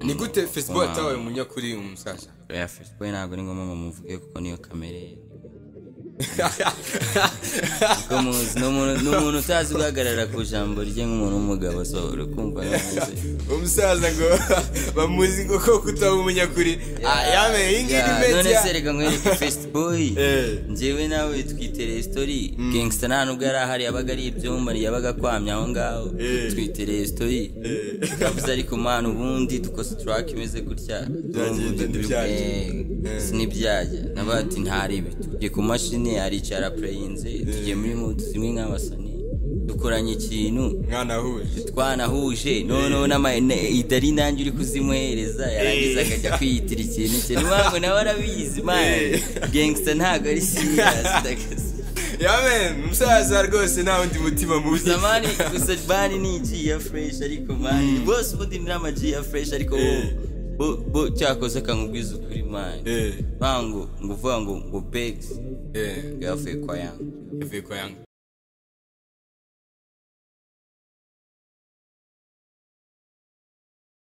ni gute facebook atawe umunyakuri umusaza ya facebook ntabwo ari ngombwa mumuvuge kuko niyo kamere ye kuko muzi ni umuntu ni umuntu utazi guhagarara ku ijambo rye nk'umuntu w'umugabo so urikumva ntazi umusaza ngo bamuzi kuko kutaba umunyakuri Ah, yamenye iyi ngiyi ni none se media reka nkwereke fesitiboyi Eh. njyewe nawe twitereye sitori gangsta nta nubwo yari ahari yabaga ari ibyumba yabaga akwamye aho ngaho Eh. twitereye sitori yavuze ariko mwana ubundi dukoze turake imeze gutya Byagenda ntibyajya. Eh. ntibyajya navuga ati ntaribi tugiye ku mashini aricara pureyinze tugiye muri mudu zimwe nk'abasani dukoranye ikintu mwanahuje twanahuje noneho n'ama- idari nanjye uri kuzimuhereza yarangiza akajya kwiyitira ikintu cye ntiwabwo nawe arabizi mani gangsta ntabwo ari serious ndakazi yamenye umusaza rwose nta wundi mutima mubi gusa mani gusa mani ni G ya fresh ariko mani bose ubundi ni ama G ya fresh ariko bo- Eh. bo- bo cyakoze akangubwiza ukuri mani Eh. bango ngo uvuga ngo ngo begs Eh, yavuye kwa yanga yavuye kwa yanga